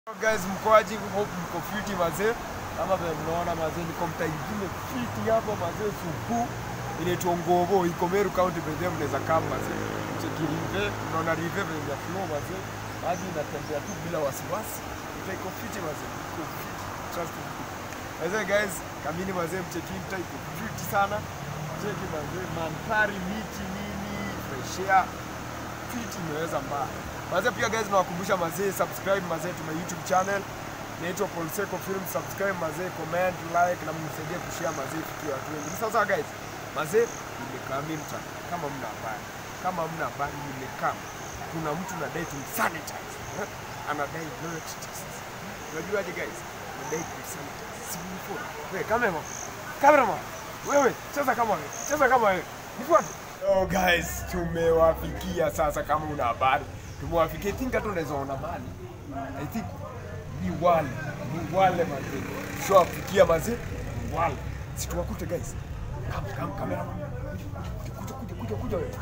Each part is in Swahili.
Guys, mkoaji, hope mko fiti mazee. Kama vile mnaona mazee, niko mtaa ingine fiti hapa mazee, supu inaitwa Ngovo, iko Meru County pekee, mnaweza kama mazee. Cheki rive, unaona rive vile ya flow mazee, maji inatembea tu bila wasiwasi. Mtaa iko fiti mazee, iko fiti, trust me. Mazee guys, kamini mazee, mcheki mtaa iko fiti sana. Cheki mazee, mandhari, miti, nini, fresh air, fiti imeweza mbaya. Mazee pia guys nawakumbusha mazee subscribe mazee tuna YouTube channel inaitwa Polseco Film subscribe mazee comment like na mnisaidie kushare mazee fikia watu wengi. Sasa guys mazee nimekaa mimi mta kama mna habari kama mna habari nimekaa kuna mtu anadai tu sanitize eh? anadai blood test unajuaje guys anadai tu sanitize simu wewe cameraman cameraman wewe cheza kama wewe cheza kama wewe nifuate Oh guys, tumewafikia sasa kama una habari. Tumewafikia I think hata unaweza ona mali. I think ni wale, ni wale mazee. Tushawafikia mazee. Ni wale. Si tuwakute guys. Come come kamera. Kuja kuja kuja kuja wewe.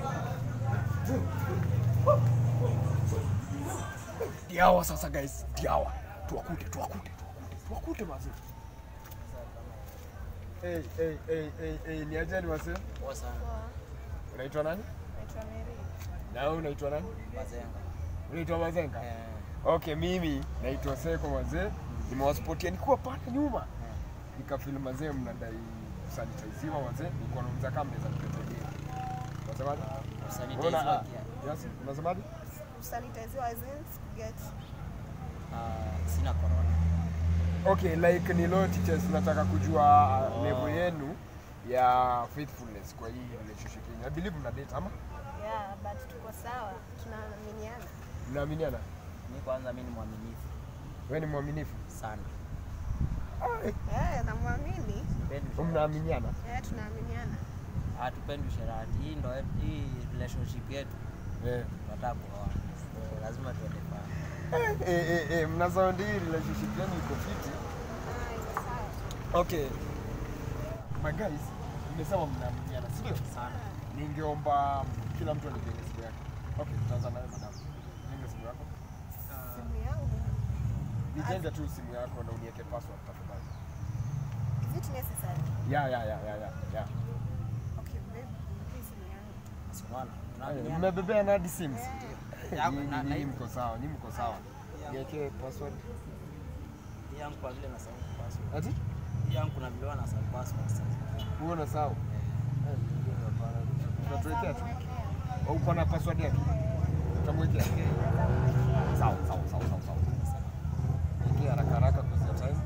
Diawa sasa guys, diawa. Tuwakute, tuwakute, tuwakute. Tuwakute mazee. Hey, hey, hey, hey, hey, ni aje ni mazee? Poa sana. Unaitwa nani? Naitwa Mary. Na wewe unaitwa nani? Mazenga. Unaitwa Mazenga? Eh, Okay, mimi naitwa Seko wazee. Nimewaspotia nikuwa pale nyuma. Nikafilm wazee mnadai sanitiziwa wazee. Nilikuwa nauliza kama mnaweza nipetelea. Unasemaje? Sanitize Unaona, ah, wakia. Yes, unasemaje? Kusanitiziwa as in get Ah, sina corona. Okay, like ni law teachers nataka kujua uh, Oh. level yenu ya faithfulness kwa hii relationship yenu. I believe mna date ama yeah, but tuko sawa, tunaaminiana. mnaaminiana? Mi kwanza mi ni mwaminifu Wewe ni mwaminifu? sana. Ah, eh, Eh, namwamini. Sipendi usherati. mnaaminiana? Eh, tunaaminiana. Hatupendi usherati. Hii ndo yetu- hii relationship yetu Eh. tunataka kuoa. So, lazima tuende far. Eh, eh, eh, eh, mna sound hii relationship yenu iko fiti. Ah, iko sawa. Okay. My guys, nimesema mnaaminiana, si ndio? Sana. Ningeomba kila mtu anijenge simu yake. Okay, tutaanza nawe madam. Jenge simu yako. Simu yangu. Nijenge tu simu yako na uniweke password tafadhali. Is it necessary? Ya ya ya ya ya. ya. Okay, babe, hii simu yangu. Simwana. Eh, Tunaaminiana. Mmebebea na hadi sims. Eh, Yako, Nyinyi- na- na nyinyi hii- mko sawa, nyinyi mko sawa. Niweke password. hii yangu kwa vile nasahau password. Ati? Hii yangu kuna vile wanasahau password sasa. Uone sawa. Eh, nyingine hapana. Utatuwekea tu. Naweza Au uko na password yake? Utamwekea. Sawa, sawa, sawa, sawa, sawa. Ingia haraka haraka kwa time.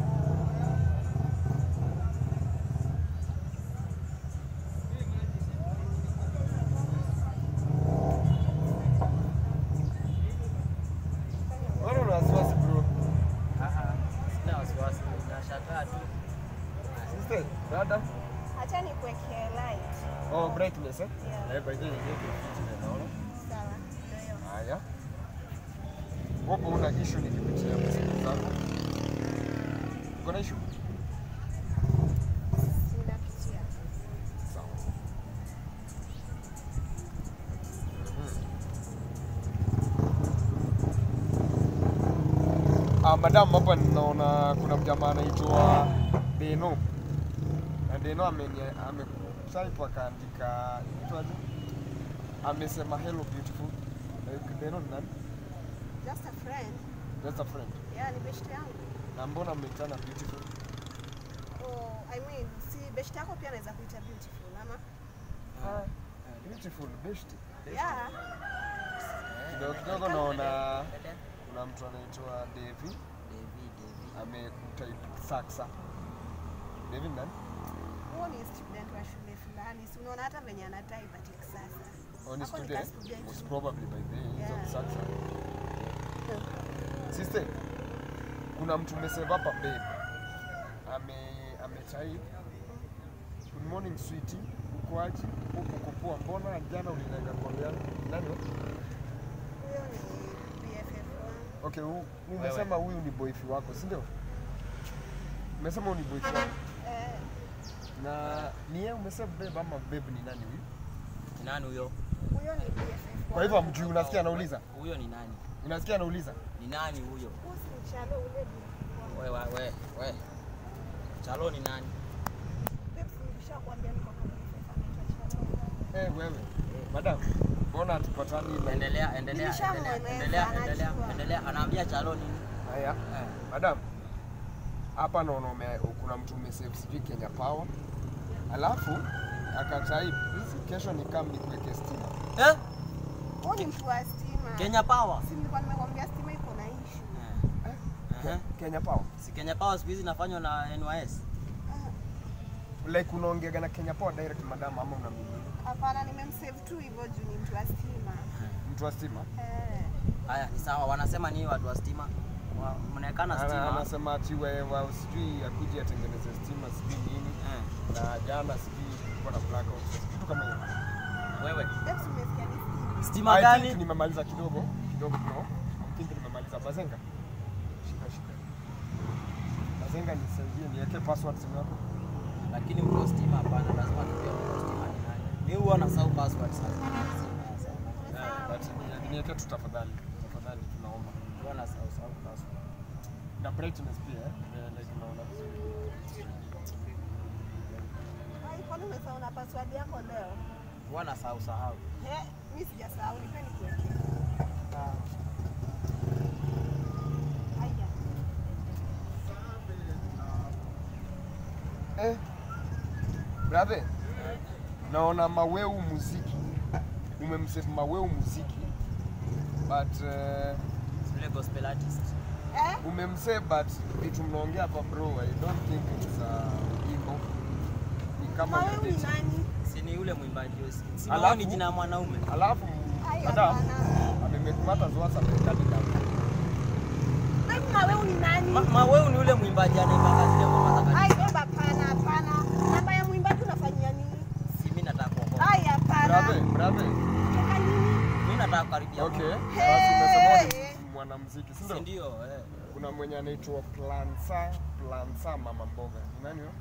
Mbona una wasiwasi bro? Ah, ah, Sina wasiwasi. Nashangaa tu. Sister, dada. Acha nikuwekee light. Oh, brightness eh? Yeah. Eh, by the way, niweke fiti na naona. Sawa. Ndio hiyo. Haya. Wapo una issue nikipitia message zako. Uko na issue? Sinapitia. Sawa. Ah, madam hapa ninaona kuna mjamaa anaitwa Deno. Na Deno ameni ametype akaandika inaitwaje? Amesema hello beautiful. Like, Deno ni nani? Just a friend. Just a friend. Yeah, ni best yangu. Na mbona mmeitana beautiful? Oh, I mean, si best yako pia anaweza kuita beautiful ama? Ah, beautiful best. Yeah. Kidogo kidogo naona kuna mtu anaitwa Devi Devi, Devi. amekutype saksa. Devi ni nani? Huo ni student wa shule fulani. Si unaona hata venye ana type ati sasa. Oh, ni Hapo ni student. ka student. Most probably by the way, hizo ni Yeah. saksa. Sister, kuna mtu mesave hapa babe. Ame ametype Good morning sweetie. Uko aje? Uko uko poa. Mbona jana ulinaga kwa yangu? Nani? huyo? Huyo ni BFF wangu. Okay, huu- umesema huyu ni boyfriend wako, si ndio? Umesema huyu ni boyfriend wako. Eh, Na ni yeye umesema babe ama babe ni nani huyu? Ni nani huyo? huyo ni BFF Kwa hivyo wangu. amjui, unasikia anauliza? Huyo ni nani? Unasikia anauliza? Ni nani huyo? Usimchalo ule bibi. We, we, we, we. Chalo ni nani? Babes, nilishakwambia niko kama mfano Eh, wewe. Madam, mbona hatupatani na Endelea, endelea, Nilishamweleza, endelea, endelea, endelea, anajua. endelea. Anaambia Chalo nini? Haya. Eh. Madam, hapa naona ume- kuna mtu umesave sijui Kenya Power, alafu akatype kesho ni kam nikuweke stima. Eh? Huyu ni mtu wa stima. Kenya Power. Si nilikuwa nimekwambia stima iko na issue. Eh. Ke- Eh. Kenya Power. Si Kenya Power siku hizi inafanywa na NYS. Like unaongeaga na Kenya Power direct madam ama una mimi? Hapana, nimemsave tu hivyo juu ni mtu wa stima. Mtu wa stima. Eh. Haya, ni sawa. Wanasema ni watu wa stima. Wa- Mnaekana Ana- stima. Anasema ati wewe sijui akuje atengeneze stima sijui nini Eh. na jana sijui kulikuwa na blackout kitu kama hiyo. Wewe. Babes, umesikia ni stima? Stima I think gani? nimemaliza kidogo kidogo no. I think nimemaliza Bazenga. Shika shika. Bazenga nisaidie niweke password simu yako. Lakini mtu wa stima hapana, lazima tujue mtu wa stima ni nani. Mimi huwa nasahau password sasa. Yeah, but ni- niweke tu tafadhali. Tafadhali tunaomba. Huwa nasahau sahau password. Na brightness pia eh. Eh, like unaona vizuri. Ai, kwani umesahau na password yako leo? Huwa nasahau sahau. Eh, mimi sijasahau, nipe nikuwekee. Haya. Eh. Brother. Naona Maweu muziki. Umemsave Maweu muziki. But uh, Yule gospel artist. Eh? umemsave but vitu mnaongea hapa bro, I don't think it's uh, hivyo. Ni kama Mawe ni you're dating. nani? Si ni yule mwimbaji huyo. Si si Alafu- Mao ni jina ya mwanaume. Alafu Ai, madam hapana. amemekmata zoasa mekadi na Babe, Mawe ni nani? Ma, Maweu ni yule mwimbaji anaimba zile ngoma za Ai, kanisa. babe, hapana, hapana. Namba ya mwimbaji unafanyia nini? Si mimi nataka kuokoka. Ai, hapana. brother, brother. Kutoka nini? Mimi nataka kukaribia. Okay. Mungu. Basi umesema Hey. ni mwanamuziki, si Si ndio? ndio? Eh. Kuna mwenye anaitwa Plansa, Plansa mama mboga. Ni nani huyo?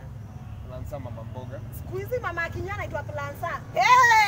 Plansa mama mboga. Siku hizi mama akinya anaitwa Plansa. Eh,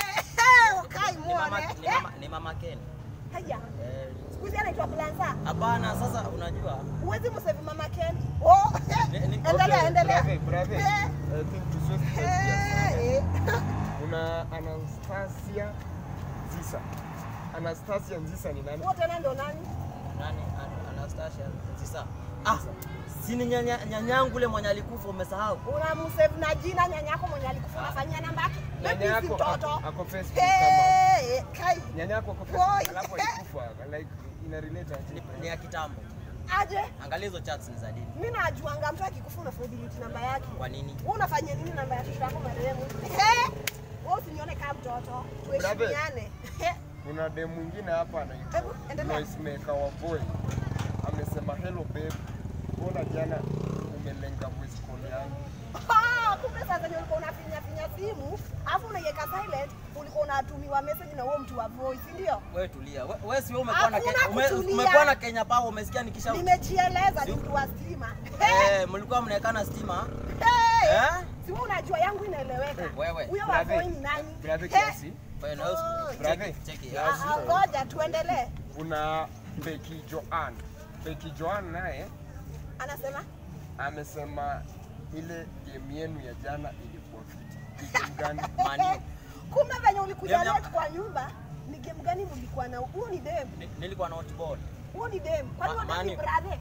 eh, ukai Ni mama muone. ni mama ni mama Ken. Haya. Eh. Siku hizi anaitwa Plansa. Hapana, sasa unajua Huwezi msave mama Ken. Oh, Ni- ni- endelea, Okay, endelea. Brother, brother. Eh. I think tusiwezi kusikia Eh, eh. Kuna Anastasia Zisa. Anastasia Nzisa ni nani? Huo tena ndo nani? nani An- Anastasia Nzisa. Ah, si ni nyanya nyanyangu yule mwenye alikufa umesahau? Unamsave na jina nyanyako mwenye alikufa Ah. unafanyia namba yake. Nyanya Baby si yako mtoto. ako- ako Facebook kama. Eh, eh, kai. Nyanya yako kwa Oi. Facebook alafu alikufa like ina relate Ni, aje? ni ya kitambo. Aje? Angalia hizo chats ni za dini. Mimi najuanga mtu akikufa unafaa delete namba yake. Kwa nini? Wewe unafanyia nini namba ya shosho yako marehemu? Eh? Wewe usinione kama mtoto. Tuheshimiane. Eh, Kuna dem mwingine hapa anaitwa Hebu, endelea. Noisemaker wa boy amesema hello babe, mbona jana umelenga voice call yangu? Ah, kumbe sasa ndio ulikuwa unafinya finya simu, alafu unaiweka silent, ulikuwa unatumiwa message na huo mtu wa voice, ndio? Wewe tulia. We- Wewe si wewe umekuwa na Hakuna Kenya, ume, kutulia. umekuwa na Kenya Power umesikia nikisha Nimejieleza ni Si- mtu wa stima. Eh, Eh, mlikuwa mnaekana stima. eh. Eh? Si wewe unajua yangu inaeleweka. Wewe. Huyo wa Brother, voice ni nani? brother Eh, kiasi, Wewe na wewe Oh. Brother. cheki cheki. ah, ah, Ngoja tuendelee. kuna Becky Joan. Becky Joan naye Anasema amesema ile game yenu ya jana ilikuwa fiti. Ni game gani? Mani. kumbe venye ulikuja Game ya- late kwa nyumba ni game gani mlikuwa na huo ni dem Ni- Nilikuwa na hotball. huo ni dem kwani Ma- huo dem ni Mani. brother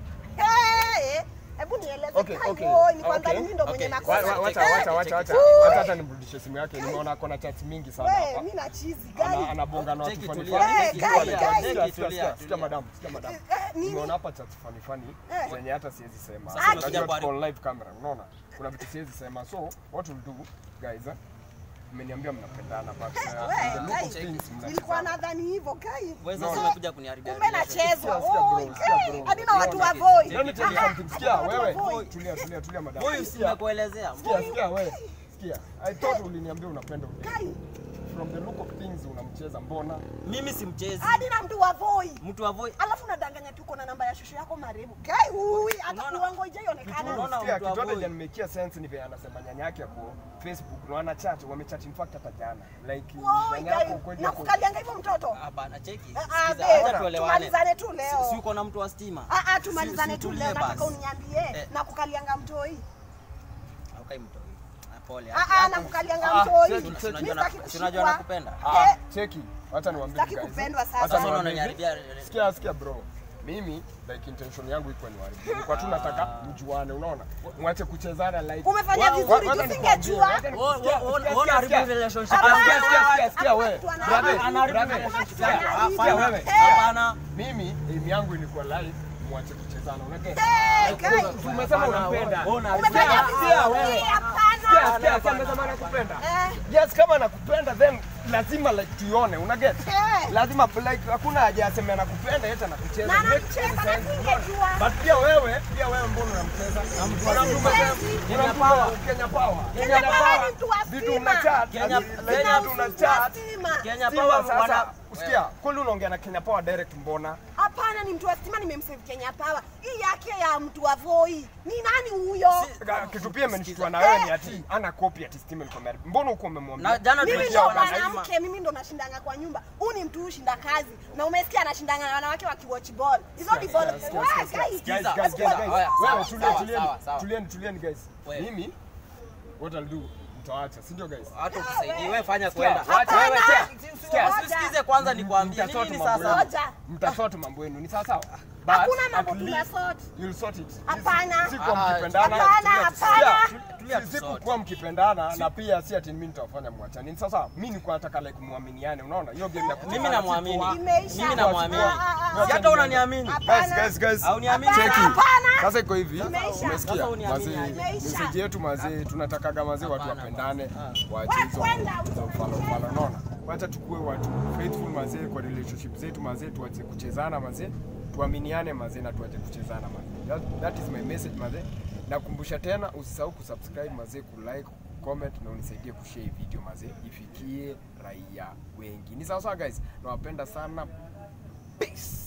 hey, hebu nieleze Okay, kai okay, boy ni kwanza okay, mimi ndo mwenye okay. Wa- makosa wa- Wacha Cheki, wacha cheki, wacha wacha. cheki. Wacha hata nimrudishe simu yake. Nimeona ako na chats mingi sana wewe hapa. mimi na cheese Ana- gani Anabonga na watu Cheki, funny tulia, funny. cheki, Sikia, tulia, sikia, cheki, sikia, tulia, sikia, sikia tulia. madam, sikia madam. Eh, nini? Nimeona hapa chats funny funny Eh. zenye hata siwezi sema. Sasa Unajua umekuja kwa- tuko live camera, unaona? Kuna vitu siwezi sema. So what we'll do guys, eh, mmeniambia mnapendana but uh, Wewe, in the look of kai, things nilikuwa mnachezana. nadhani hivyo kai Wewe No. sasa umekuja kuniharibia. kumbe relationship. nachezwa Sikia, sikia, Oi, bro, sikia, kai, bro. hadi na watu wa Cheki, voice cheki. Let me tell you Ah, something. hadi Sikia, na watu wa wewe. voice. Tulia, tulia, tulia madam. Huyu si Sikia. nimekuelezea. Sikia, sikia wewe. Sikia. I thought uliniambia unapenda udemu. kai From the look of things unamcheza mbona? Mimi si mchezi. hadi na mtu wa voice Mtu wa voice. alafu unadanganya tu uko na namba ya shosho yako yako marefu. Kai hui hata Unaona- uongo ijaionekana. Unaona Sikia, mtu wa kitu hata boy. inanimekia sense ni vile anasema nyanya yake ako Facebook na wana chat wamechat in fact hata jana like Woi, nyanya yako Kai, kweli ako nakukalianga hivyo mtoto. Hapana, cheki. Ah, ah, Sikiza, babe, acha tuelewane. tumalizane tu Si- leo. Si uko na mtu wa stima? Ah, ah, Si- tumalizane si tu utulie leo. Nataka basi. uniambie Eh. nakukalianga mtoi. Haukai mtoi. Ah, Pole. Ah, haki ah, yako. nakukalianga Ah, mtoi. cheki, Mimi cheki. Si unajua sitaki na- si unajua kushikwa. nakupenda? Ah, Eh, cheki, wacha niwaambie Sitaki guys. kupendwa sasa. Wacha Sasa niwaambie. unaniharibia- Sikia, sikia bro. Mimi like intention yangu iko ni waribu. Nilikuwa tu nataka mjuane, unaona? Mwache kuchezana like. Umefanya Wa- vizuri, wacha tusingejua. nikwambie, wacha ni- Wewe- sikia, wewe- sikia, wewe unaharibu sikia, sikia. relationship. Ah, sikia, Hapana, sikia, sikia, sikia, hapana, wewe. mtu ana- Brother, Anaharibu brother, relationship. Mtu anaharibu. sikia, wewe. Eh. Hapana. Mimi aim yangu ilikuwa live, mwache kuchezana, unaget? Eh, Kai, Umesema Hapana, unampenda. wewe unaharibu. umefanya Sikia, sikia, vizuri. wewe. Hapana. Sikia, sikia, sikia, amesema anakupenda. Eh. Yes, kama anakupenda then lazima like tuione, unaget? Eh. Lazima like hakuna haja aseme anakupenda eti anakucheza. Na Make anamcheza sense, na unaona? singejua. But pia wewe, pia wewe mbona unamcheza? Unamtuma Siwezi. Kenya Power, Kenya Power. Kenya Power ni mtu wa Vitu stima. una chat, Kenya- like Kenya- vitu una chat. Stima. Kenya Stima Power sasa, wana- usikia, kweli unaongea na Kenya Power direct mbona? Hapana, ni mtu wa stima, nimemsave Kenya Power. Hii yake ya mtu wa Voi ni nani huyo? Si- Ga- Kitu pia imenishtua na wewe ni ati ana copy ati Steven Comeri. Mbona uko umemwambia? Na jana Mimi tumesikia ndo wanasema- mwanamke, mimi ndo nashindanga kwa nyumba. Huu ni mtu hushinda kazi, na umesikia anashindanga na wanawake wakiwatch ball. Hizo ni ball. Sikia, sikia, Wah, sikia, guys, sikia. Guys, Sikiza, guys, guys, guys. Haya, Wewe sawa, tulia, sawa, tulieni. sawa, sawa. Tulieni, tulieni guys. Wewe. Mimi what I'll do mtaacha, si ndio guys? Hata ukisaidii wewe fanya Sikia, kwenda. wacha Hapana. wewe, sikia, sikia. Ngoja. Usikize kwanza nikwambie Mtasort nini mambo sasa. yenu. Ngoja. Mtasort mambo yenu, ni sawa sawa? But Hakuna mambo at least tunasort. You'll sort it. Hapana. Si kwa Ah, mkipendana. hapana, Sikia, hapana. sikia, Tulia si- tu si sort. kuwa mkipendana na pia si ati mimi nitawafanya mwachane. Ni sasa mimi nilikuwa nataka like muaminiane, unaona? Hiyo game ya kuchezana Mimi si namwamini. poa. Imeisha. Mimi namwamini. Ah, ah, ah. Si hata unaniamini. Guys, guys, guys. Hauniamini? Cheki. Hapana. Sasa iko hivi. Imeisha. Umesikia? Sasa uniamini Mazee, aje? Imeisha. message yetu mazee tunatakaga mazee watu Hapana, wapendane, basi. waache Wewe hizo kwenda, hizo ufala ufala, unaona? Wacha tukue watu faithful mazee kwa relationship zetu mazee, tuache kuchezana mazee, tuaminiane mazee na tuache kuchezana mazee. That, that is my message mazee. Nakumbusha tena usisahau kusubscribe mazee, kulike, comment na unisaidie kushare hii video mazee, ifikie raia wengi. Ni sawa sawa guys, nawapenda sana. Peace.